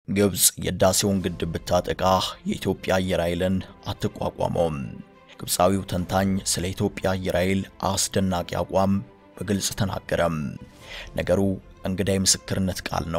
ግብፅ የህዳሴውን ግድብ ብታጠቃ የኢትዮጵያ አየር ኃይልን አትቋቋመውም። ግብፃዊው ተንታኝ ስለ ኢትዮጵያ አየር ኃይል አስደናቂ አቋም በግልጽ ተናገረም። ነገሩ እንግዳ የምስክርነት ቃል ነው።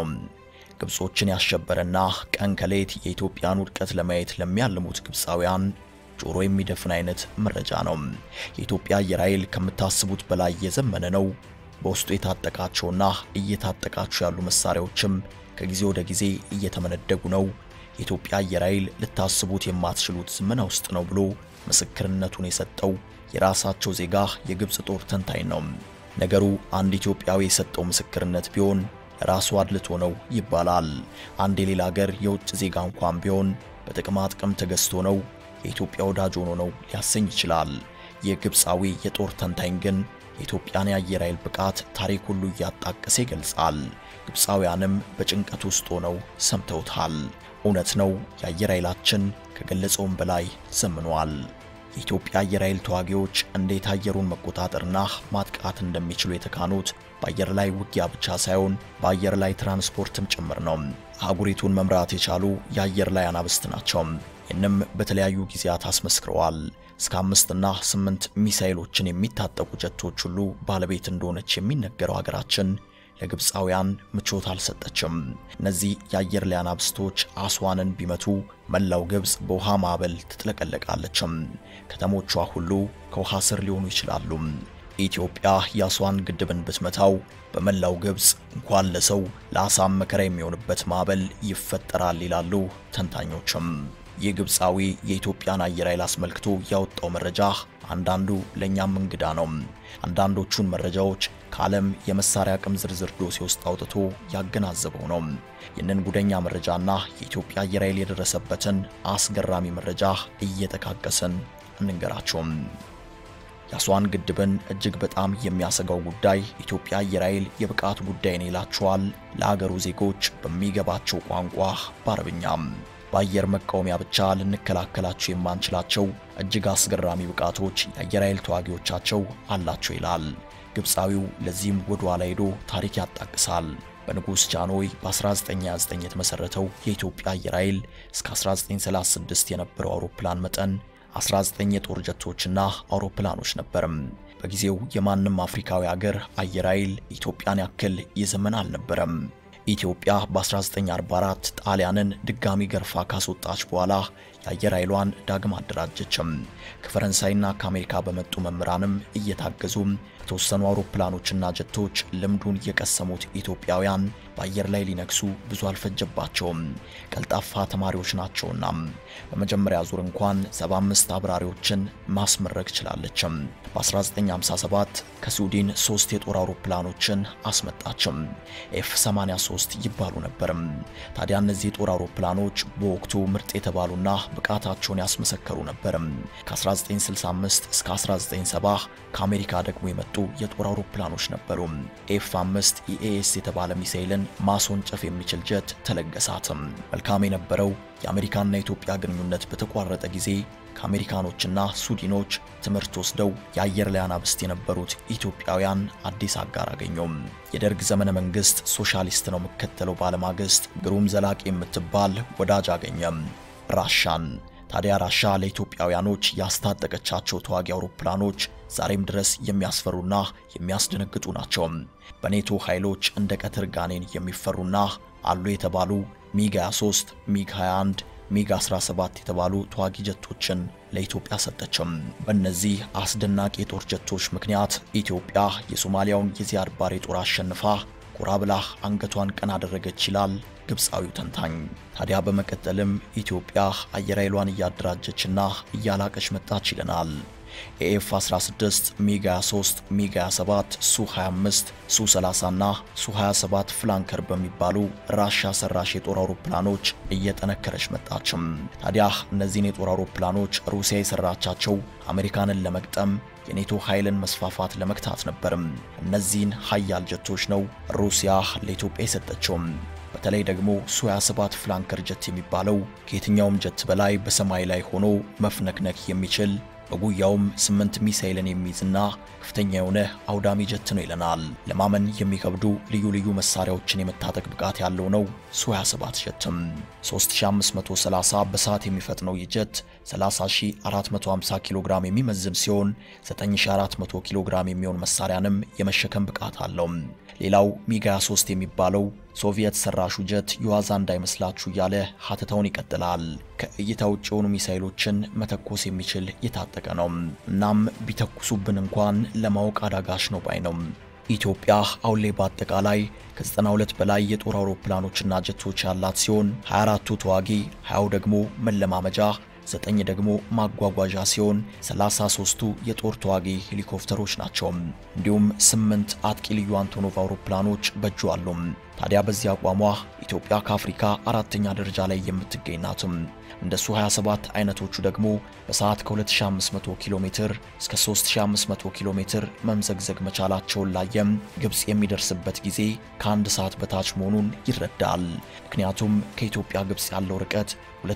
ግብጾችን ያሸበረና ቀን ከሌት የኢትዮጵያን ውድቀት ለማየት ለሚያልሙት ግብፃውያን ጆሮ የሚደፍን አይነት መረጃ ነው። የኢትዮጵያ አየር ኃይል ከምታስቡት በላይ የዘመነ ነው። በውስጡ የታጠቃቸውና እየታጠቃቸው ያሉ መሳሪያዎችም ከጊዜ ወደ ጊዜ እየተመነደጉ ነው። የኢትዮጵያ አየር ኃይል ልታስቡት የማትችሉት ዝመና ውስጥ ነው ብሎ ምስክርነቱን የሰጠው የራሳቸው ዜጋ የግብፅ ጦር ተንታኝ ነው። ነገሩ አንድ ኢትዮጵያዊ የሰጠው ምስክርነት ቢሆን ለራሱ አድልቶ ነው ይባላል። አንድ የሌላ ሀገር የውጭ ዜጋ እንኳን ቢሆን በጥቅማ ጥቅም ተገዝቶ ነው የኢትዮጵያ ወዳጅ ሆኖ ነው ሊያሰኝ ይችላል። የግብፃዊ የጦር ተንታኝ ግን የኢትዮጵያን የአየር ኃይል ብቃት ታሪክ ሁሉ እያጣቀሰ ይገልጻል። ግብፃውያንም በጭንቀት ውስጥ ሆነው ሰምተውታል። እውነት ነው፣ የአየር ኃይላችን ከገለጸውም በላይ ዘምኗል። የኢትዮጵያ አየር ኃይል ተዋጊዎች እንዴት አየሩን መቆጣጠርና ማጥቃት እንደሚችሉ የተካኑት በአየር ላይ ውጊያ ብቻ ሳይሆን በአየር ላይ ትራንስፖርትም ጭምር ነው። አህጉሪቱን መምራት የቻሉ የአየር ላይ አናብስት ናቸው። ይህንም በተለያዩ ጊዜያት አስመስክረዋል። እስከ አምስትና ስምንት ሚሳኤሎችን የሚታጠቁ ጀቶች ሁሉ ባለቤት እንደሆነች የሚነገረው ሀገራችን ለግብፃውያን ምቾት አልሰጠችም። እነዚህ የአየር ላይ አናብስቶች አስዋንን ቢመቱ መላው ግብፅ በውሃ ማዕበል ትጥለቀለቃለችም። ከተሞቿ ሁሉ ከውሃ ስር ሊሆኑ ይችላሉ። ኢትዮጵያ የአስዋን ግድብን ብትመታው በመላው ግብፅ እንኳን ለሰው ለአሳም መከራ የሚሆንበት ማዕበል ይፈጠራል ይላሉ ተንታኞችም። ይህ ግብፃዊ የኢትዮጵያን አየር ኃይል አስመልክቶ ያወጣው መረጃ አንዳንዱ ለእኛም እንግዳ ነው። አንዳንዶቹን መረጃዎች ከዓለም የመሳሪያ አቅም ዝርዝር ዶሴ ውስጥ አውጥቶ ያገናዘበው ነው። ይህንን ጉደኛ መረጃና የኢትዮጵያ አየር ኃይል የደረሰበትን አስገራሚ መረጃ እየጠቃቀስን እንንገራቸውም። የአስዋን ግድብን እጅግ በጣም የሚያሰጋው ጉዳይ ኢትዮጵያ አየር ኃይል የብቃት ጉዳይ ነው ይላቸዋል ለሀገሩ ዜጎች በሚገባቸው ቋንቋ በአረብኛም። በአየር መቃወሚያ ብቻ ልንከላከላቸው የማንችላቸው እጅግ አስገራሚ ብቃቶች የአየር ኃይል ተዋጊዎቻቸው አላቸው ይላል። ግብፃዊው ለዚህም ወደ ኋላ ሄዶ ታሪክ ያጣቅሳል። በንጉሥ ጃንሆይ በ1929 የተመሠረተው የኢትዮጵያ አየር ኃይል እስከ 1936 የነበረው አውሮፕላን መጠን 19 የጦር ጀቶችና አውሮፕላኖች ነበርም። በጊዜው የማንም አፍሪካዊ ሀገር አየር ኃይል ኢትዮጵያን ያክል የዘመን አልነበረም። ኢትዮጵያ በ1944 ጣሊያንን ድጋሚ ገርፋ ካስወጣች በኋላ የአየር ኃይሏን ዳግም አደራጀችም። ከፈረንሳይና ከአሜሪካ በመጡ መምህራንም እየታገዙ የተወሰኑ አውሮፕላኖችና ጀቶች ልምዱን የቀሰሙት ኢትዮጵያውያን በአየር ላይ ሊነግሱ ብዙ አልፈጀባቸውም። ቀልጣፋ ተማሪዎች ናቸውና በመጀመሪያ ዙር እንኳን 75 አብራሪዎችን ማስመረቅ ችላለችም። በ1957 ከስዊድን ሶስት የጦር አውሮፕላኖችን አስመጣችም። ኤፍ 83 ይባሉ ነበርም። ታዲያ እነዚህ የጦር አውሮፕላኖች በወቅቱ ምርጥ የተባሉና ብቃታቸውን ያስመሰከሩ ነበርም። ከ1965 እስከ 1970 ከአሜሪካ ደግሞ የመጡ የጦር አውሮፕላኖች ነበሩ። ኤፍ 5 ኢኤኤስ የተባለ ሚሳኤልን ማስወንጨፍ የሚችል ጀት ተለገሳትም። መልካም የነበረው የአሜሪካና የኢትዮጵያ ግንኙነት በተቋረጠ ጊዜ ከአሜሪካኖችና ስዊድኖች ትምህርት ወስደው የአየር ላይ አናብስት የነበሩት ኢትዮጵያውያን አዲስ አጋር አገኙም። የደርግ ዘመነ መንግስት ሶሻሊስት ነው የሚከተለው ባለማግስት ግሩም ዘላቂ የምትባል ወዳጅ አገኘም፣ ራሻን። ታዲያ ራሻ ለኢትዮጵያውያኖች ያስታጠቀቻቸው ተዋጊ አውሮፕላኖች ዛሬም ድረስ የሚያስፈሩና የሚያስደነግጡ ናቸው። በኔቶ ኃይሎች እንደ ቀትር ጋኔን የሚፈሩና አሉ የተባሉ ሚግ 23፣ ሚግ 21 ሚግ 17 የተባሉ ተዋጊ ጀቶችን ለኢትዮጵያ ሰጠችም። በእነዚህ አስደናቂ የጦር ጀቶች ምክንያት ኢትዮጵያ የሶማሊያውን የዚያድ ባሬ ጦር አሸንፋ ኮራ ብላ አንገቷን ቀና አደረገች ይላል ግብፃዊው ተንታኝ። ታዲያ በመቀጠልም ኢትዮጵያ አየር ኃይሏን እያደራጀችና እያላቀች መጣች ይለናል። ኤኤፍ 16 ሚግ 23 ሚግ 27 ሱ 25 ሱ 30 እና ሱ 27 ፍላንከር በሚባሉ ራሻ ሰራሽ የጦር አውሮፕላኖች እየጠነከረች መጣችም። ታዲያ እነዚህን የጦር አውሮፕላኖች ሩሲያ የሰራቻቸው አሜሪካንን ለመግጠም የኔቶ ኃይልን መስፋፋት ለመግታት ነበርም። እነዚህን ሀያል ጀቶች ነው ሩሲያ ለኢትዮጵያ የሰጠችውም። በተለይ ደግሞ ሱ 27 ፍላንከር ጀት የሚባለው ከየትኛውም ጀት በላይ በሰማይ ላይ ሆኖ መፍነክነክ የሚችል በጉያውም ስምንት ሚሳኤልን የሚይዝና ከፍተኛ የሆነ አውዳሚ ጀት ነው ይለናል። ለማመን የሚከብዱ ልዩ ልዩ መሳሪያዎችን የመታጠቅ ብቃት ያለው ነው ሱ 27 ጀትም 3530 በሰዓት የሚፈጥነው ይህ ጀት 30450 ኪሎ ግራም የሚመዝን ሲሆን 9400 ኪሎ ግራም የሚሆን መሳሪያንም የመሸከም ብቃት አለው። ሌላው ሚግ 23 የሚባለው ሶቪየት ሰራሹ ጀት የዋዛ እንዳይመስላችሁ እያለ ሀተታውን ይቀጥላል። ከእይታ ውጭ የሆኑ ሚሳኤሎችን መተኮስ የሚችል የታጠቀ ነው። እናም ቢተኩሱብን እንኳን ለማወቅ አዳጋች ነው ባይ ነው። ኢትዮጵያ አሁን ላይ በአጠቃላይ ከ92 በላይ የጦር አውሮፕላኖችና ጀቶች ያላት ሲሆን 24ቱ ተዋጊ፣ 20 ደግሞ መለማመጃ ዘጠኝ ደግሞ ማጓጓዣ ሲሆን 33ቱ የጦር ተዋጊ ሄሊኮፕተሮች ናቸው። እንዲሁም ስምንት አጥቂ ልዩ አንቶኖቭ አውሮፕላኖች በእጁ አሉ። ታዲያ በዚህ አቋሟ ኢትዮጵያ ከአፍሪካ አራተኛ ደረጃ ላይ የምትገኝ ናትም። እንደሱ 27 አይነቶቹ ደግሞ በሰዓት ከ2500 ኪሎ ሜትር እስከ 3500 ኪሎ ሜትር መምዘግዘግ መቻላቸውን ላየም ግብፅ የሚደርስበት ጊዜ ከአንድ ሰዓት በታች መሆኑን ይረዳል። ምክንያቱም ከኢትዮጵያ ግብፅ ያለው ርቀት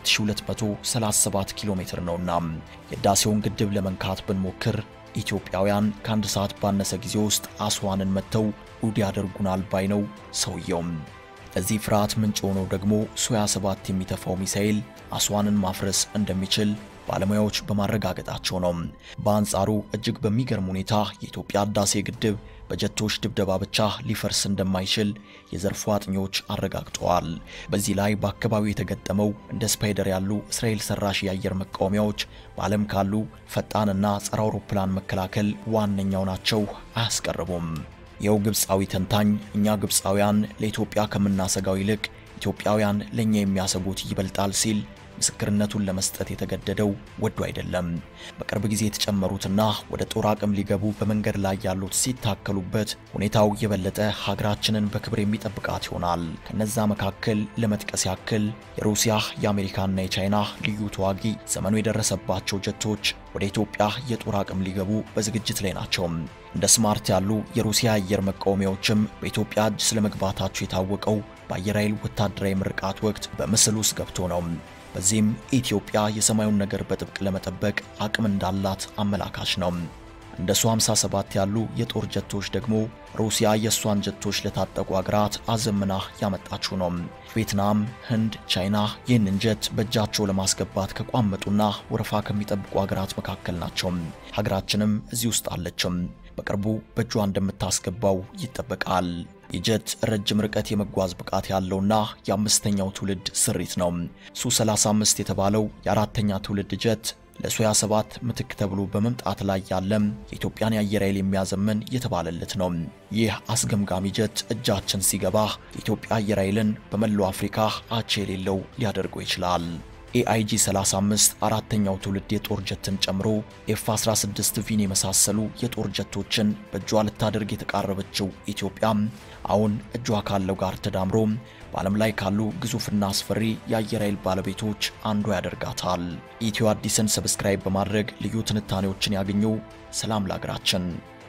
2237 ኪሎ ሜትር ነውና የህዳሴውን ግድብ ለመንካት ብንሞክር ኢትዮጵያውያን ከአንድ ሰዓት ባነሰ ጊዜ ውስጥ አስዋንን መጥተው ውድ ያደርጉናል ባይ ነው ሰውየውም። ለዚህ ፍርሃት ምንጭ የሆነው ደግሞ ሱ 27 የሚተፋው ሚሳኤል አስዋንን ማፍረስ እንደሚችል ባለሙያዎች በማረጋገጣቸው ነው። በአንጻሩ እጅግ በሚገርም ሁኔታ የኢትዮጵያ ህዳሴ ግድብ በጀቶች ድብደባ ብቻ ሊፈርስ እንደማይችል የዘርፉ አጥኚዎች አረጋግጠዋል። በዚህ ላይ በአካባቢው የተገጠመው እንደ ስፓይደር ያሉ እስራኤል ሰራሽ የአየር መቃወሚያዎች በዓለም ካሉ ፈጣንና ጸረ አውሮፕላን መከላከል ዋነኛው ናቸው፣ አያስቀርቡም። ይኸው ግብፃዊ ተንታኝ እኛ ግብፃውያን ለኢትዮጵያ ከምናሰጋው ይልቅ ኢትዮጵያውያን ለእኛ የሚያሰጉት ይበልጣል ሲል ምስክርነቱን ለመስጠት የተገደደው ወዶ አይደለም። በቅርብ ጊዜ የተጨመሩትና ወደ ጦር አቅም ሊገቡ በመንገድ ላይ ያሉት ሲታከሉበት ሁኔታው የበለጠ ሀገራችንን በክብር የሚጠብቃት ይሆናል። ከነዛ መካከል ለመጥቀስ ያክል የሩሲያ የአሜሪካና የቻይና ልዩ ተዋጊ ዘመኑ የደረሰባቸው ጀቶች ወደ ኢትዮጵያ የጦር አቅም ሊገቡ በዝግጅት ላይ ናቸው። እንደ ስማርት ያሉ የሩሲያ አየር መቃወሚያዎችም በኢትዮጵያ እጅ ስለመግባታቸው የታወቀው በአየር ኃይል ወታደራዊ ምርቃት ወቅት በምስል ውስጥ ገብቶ ነው። በዚህም ኢትዮጵያ የሰማዩን ነገር በጥብቅ ለመጠበቅ አቅም እንዳላት አመላካች ነው። እንደ ሱ 57 ያሉ የጦር ጀቶች ደግሞ ሩሲያ የእሷን ጀቶች ለታጠቁ አገራት አዘምና ያመጣችው ነው። ቪየትናም፣ ህንድ፣ ቻይና ይህንን ጀት በእጃቸው ለማስገባት ከቋመጡና ወረፋ ከሚጠብቁ አገራት መካከል ናቸው። ሀገራችንም እዚህ ውስጥ አለችም። በቅርቡ በእጇ እንደምታስገባው ይጠበቃል። የጀት ረጅም ርቀት የመጓዝ ብቃት ያለውና የአምስተኛው ትውልድ ስሪት ነው። ሱ 35 የተባለው የአራተኛ ትውልድ ጀት ለሱ 27 ምትክ ተብሎ በመምጣት ላይ ያለም የኢትዮጵያን የአየር ኃይል የሚያዘምን የተባለለት ነው። ይህ አስገምጋሚ ጀት እጃችን ሲገባ የኢትዮጵያ አየር ኃይልን በመላው አፍሪካ አቻ የሌለው ሊያደርገው ይችላል። ኤአይጂ 35 አራተኛው ትውልድ የጦር ጀትን ጨምሮ ኤፍ 16 ቪን የመሳሰሉ የጦር ጀቶችን በእጇ ልታደርግ የተቃረበችው ኢትዮጵያ አሁን እጇ ካለው ጋር ተዳምሮ በዓለም ላይ ካሉ ግዙፍና አስፈሪ የአየር ኃይል ባለቤቶች አንዷ ያደርጋታል። ኢትዮ አዲስን ሰብስክራይብ በማድረግ ልዩ ትንታኔዎችን ያገኙ። ሰላም ለሀገራችን።